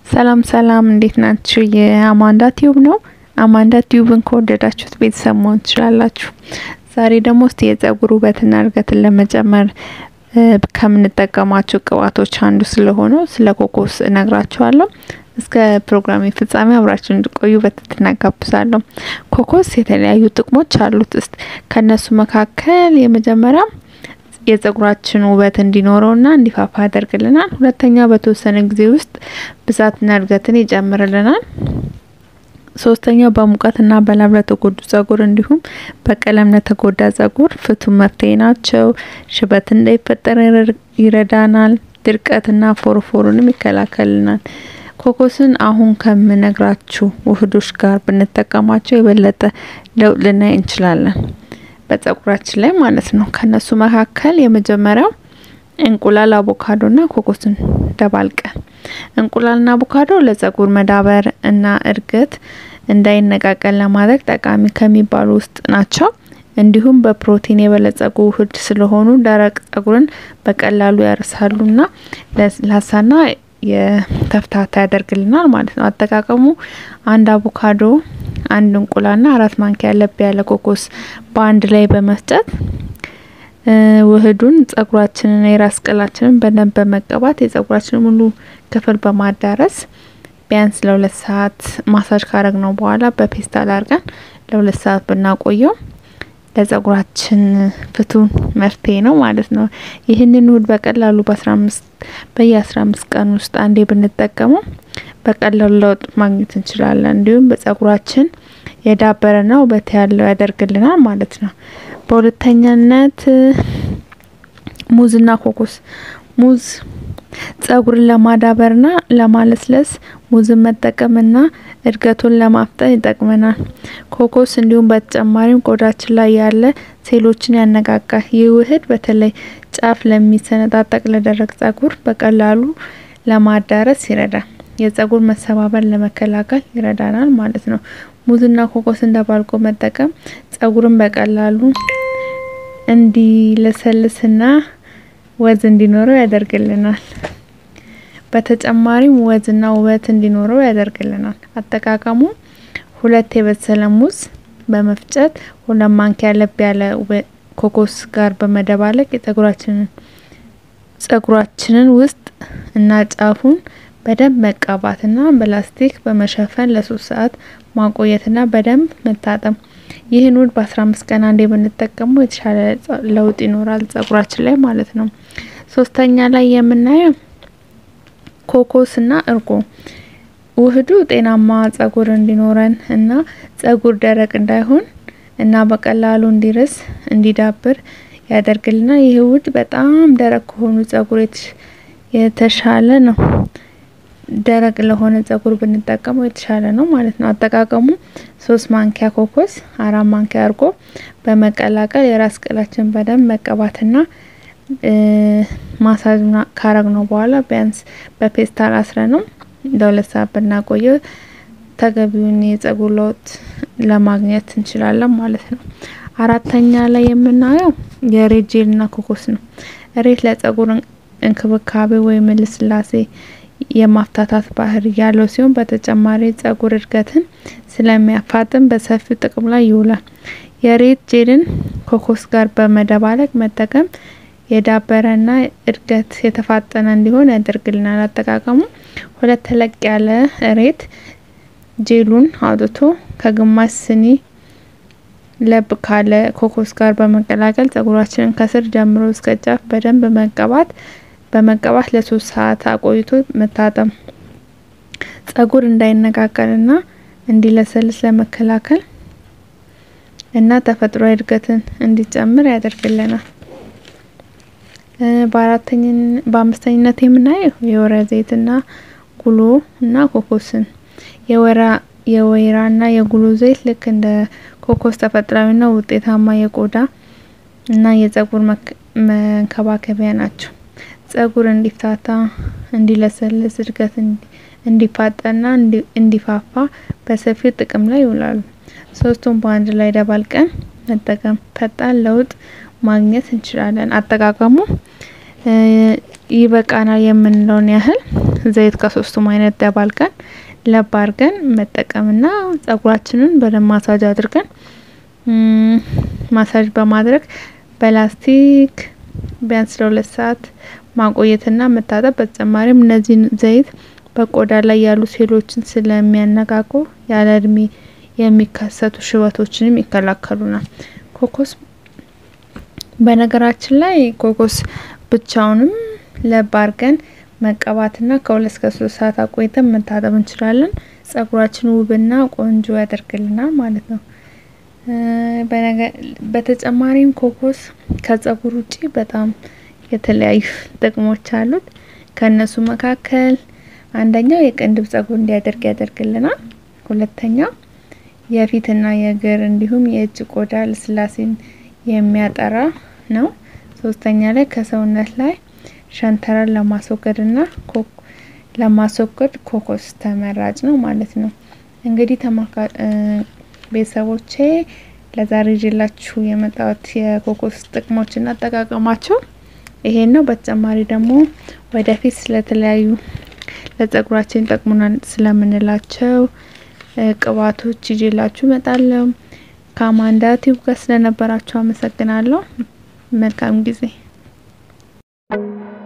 ሰላም ሰላም እንዴት ናችሁ? የአማንዳ ቲዩብ ነው። አማንዳ ቲዩብን ከወደዳችሁት ቤተሰብ መሆን ትችላላችሁ። ዛሬ ደግሞ እስቲ የጸጉር ውበትና እድገትን ለመጨመር ከምንጠቀማቸው ቅባቶች አንዱ ስለሆነው ስለ ኮኮስ እነግራችኋለሁ። እስከ ፕሮግራሜ ፍጻሜ አብራችሁ እንድቆዩ በትህትና ጋብዛለሁ። ኮኮስ የተለያዩ ጥቅሞች አሉት። እስቲ ከነሱ መካከል የመጀመሪያ የጸጉራችን ውበት እንዲኖረውና እንዲፋፋ ያደርግልናል። ሁለተኛ በተወሰነ ጊዜ ውስጥ ብዛትና እድገትን ይጨምርልናል። ሶስተኛው በሙቀትና በላብ ለተጎዱ ጸጉር እንዲሁም በቀለም ለተጎዳ ጸጉር ፍቱን መፍትሄ ናቸው። ሽበት እንዳይፈጠር ይረዳናል። ድርቀትና ፎርፎሩንም ይከላከልናል። ኮኮስን አሁን ከምነግራችሁ ውህዶች ጋር ብንጠቀማቸው የበለጠ ለውጥ ልናይ እንችላለን በጸጉራችን ላይ ማለት ነው። ከነሱ መካከል የመጀመሪያው እንቁላል፣ አቮካዶና ኮኮስን ደባልቀን እንቁላልና አቮካዶ ለጸጉር መዳበር እና እድገት እንዳይነቃቀል ለማድረግ ጠቃሚ ከሚባሉ ውስጥ ናቸው። እንዲሁም በፕሮቲን የበለጸጉ ውህድ ስለሆኑ ደረቅ ጸጉርን በቀላሉ ያርሳሉና ለስላሳና የተፍታታ ያደርግልናል ማለት ነው። አጠቃቀሙ አንድ አቮካዶ፣ አንድ እንቁላልና አራት ማንኪያ ለብ ያለ ኮኮስ በአንድ ላይ በመፍጨት ውህዱን ጸጉራችንና የራስ ቅላችንን በደንብ በመቀባት የጸጉራችንን ሙሉ ክፍል በማዳረስ ቢያንስ ለሁለት ሰዓት ማሳጅ ካረግ ነው በኋላ በፔስታል አድርገን ለሁለት ሰዓት ብናቆየው ለጸጉራችን ፍቱን መፍትሄ ነው ማለት ነው። ይህንን ውህድ በቀላሉ በአስራ አምስት በየ አስራ አምስት ቀን ውስጥ አንዴ ብንጠቀመው በቀላሉ ለውጥ ማግኘት እንችላለን። እንዲሁም በጸጉራችን የዳበረና ውበት ያለው ያደርግልናል ማለት ነው። በሁለተኛነት ሙዝና ኮኮስ ሙዝ ጸጉርን ለማዳበርና ለማለስለስ ሙዝን መጠቀምና እድገቱን ለማፍጠን ይጠቅመናል። ኮኮስ እንዲሁም በተጨማሪም ቆዳችን ላይ ያለ ሴሎችን ያነቃቃል። ይህ ውህድ በተለይ ጫፍ ለሚሰነጣጠቅ ለደረቅ ጸጉር በቀላሉ ለማዳረስ ይረዳል። የጸጉር መሰባበር ለመከላከል ይረዳናል ማለት ነው። ሙዝና ኮኮስን ደባልቆ መጠቀም ጸጉርን በቀላሉ እንዲለሰልስና ወዝ እንዲኖረው ያደርግልናል። በተጨማሪም ወዝና ውበት እንዲኖረው ያደርግልናል። አጠቃቀሙ ሁለት የበሰለ ሙዝ በመፍጨት ሁለት ማንኪያ ለብ ያለ ኮኮስ ጋር በመደባለቅ የጸጉራችንን ጸጉራችንን ውስጥ እና ጫፉን በደንብ መቀባትና በላስቲክ በመሸፈን ለሶስት ሰዓት ማቆየትና በደንብ መታጠም። ይህን ውህድ በአስራ አምስት ቀን አንዴ ብንጠቀመው የተሻለ ለውጥ ይኖራል ጸጉራችን ላይ ማለት ነው። ሶስተኛ ላይ የምናየው ኮኮስና እርጎ ውህዱ ጤናማ ጸጉር እንዲኖረን እና ጸጉር ደረቅ እንዳይሆን እና በቀላሉ እንዲርስ እንዲዳብር ያደርግልና ይህ ውህድ በጣም ደረቅ ከሆኑ ጸጉር የተሻለ ነው። ደረቅ ለሆነ ጸጉር ብንጠቀመው የተሻለ ነው ማለት ነው። አጠቃቀሙ ሶስት ማንኪያ ኮኮስ፣ አራት ማንኪያ እርጎ በመቀላቀል የራስ ቅላችን በደንብ መቀባትና ማሳጅ ካረግ ነው በኋላ ቢያንስ በፔስታል አስረ ነው ለሁለት ሰዓት ብናቆየው ተገቢውን የጸጉር ለውጥ ለማግኘት እንችላለን ማለት ነው። አራተኛ ላይ የምናየው የሬት ጄልና ኮኮስ ነው። ሬት ለጸጉር እንክብካቤ ወይም ልስላሴ የማፍታታት ባህሪ ያለው ሲሆን በተጨማሪ ጸጉር እድገትን ስለሚያፋጥን በሰፊው ጥቅም ላይ ይውላል። የሬት ጄልን ኮኮስ ጋር በመደባለቅ መጠቀም የዳበረና እድገት የተፋጠነ እንዲሆን ያደርግልናል። አጠቃቀሙ ሁለት ተለቅ ያለ ሬት ጄሉን አውጥቶ ከግማሽ ስኒ ለብ ካለ ኮኮስ ጋር በመቀላቀል ጸጉራችንን ከስር ጀምሮ እስከ ጫፍ በደንብ መቀባት በመቀባት ለሶስት ሰዓት አቆይቶ መታጠም ጸጉር እንዳይነቃቀልና እንዲለሰልስ ለመከላከል እና ተፈጥሯዊ እድገትን እንዲጨምር ያደርግልናል። በአምስተኝነት የምናየው የወይራ ዘይትና ጉሎ እና ኮኮስን የወይራ የወይራና የጉሎ ዘይት ልክ እንደ ኮኮስ ተፈጥሯዊና ውጤታማ የቆዳ እና የጸጉር መንከባከቢያ ናቸው። ጸጉር እንዲፍታታ፣ እንዲለሰልስ፣ እድገት እንዲፋጠንና እንዲፋፋ በሰፊው ጥቅም ላይ ይውላሉ። ሶስቱም በአንድ ላይ ደባልቀን መጠቀም ፈጣን ለውጥ ማግኘት እንችላለን። አጠቃቀሙ ይበቃናል የምንለውን ያህል ዘይት ከሶስቱም አይነት ደባልቀን ለብ አድርገን መጠቀምና ጸጉራችንን በደንብ ማሳጅ አድርገን ማሳጅ በማድረግ በላስቲክ ቢያንስ ለሁለት ሰዓት ማቆየትና መታጠብ። በተጨማሪም እነዚህን ዘይት በቆዳ ላይ ያሉ ሴሎችን ስለሚያነቃቁ ያለ እድሜ የሚከሰቱ ሽበቶችንም ይከላከሉናል። ኮኮስ በነገራችን ላይ ኮኮስ ብቻውንም ለብ አድርገን መቀባትና ከሁለት እስከ ሶስት ሰዓት አቆይተን መታጠብ እንችላለን። ጸጉራችን ውብና ቆንጆ ያደርግልናል ማለት ነው። በተጨማሪም ኮኮስ ከጸጉር ውጪ በጣም የተለያዩ ጥቅሞች አሉት። ከእነሱ መካከል አንደኛው የቅንድብ ጸጉር እንዲያደርግ ያደርግልናል። ሁለተኛው የፊትና የእግር እንዲሁም የእጅ ቆዳ ልስላሴን የሚያጠራ ነው። ሶስተኛ ላይ ከሰውነት ላይ ሸንተረር ለማስወገድና ለማስወገድ ኮኮስ ተመራጭ ነው ማለት ነው። እንግዲህ ተማካ ቤተሰቦቼ ለዛሬ ይዤላችሁ የመጣሁት የኮኮስ ጥቅሞችና አጠቃቀማቸው ይሄን ነው። በተጨማሪ ደግሞ ወደፊት ስለተለያዩ ለጸጉራችን ይጠቅሙናል ስለምንላቸው ቅባቶች ይዤላችሁ እመጣለሁ። ከአማንዳ ቲዩብ ጋር ስለነበራችሁ አመሰግናለሁ። መልካም ጊዜ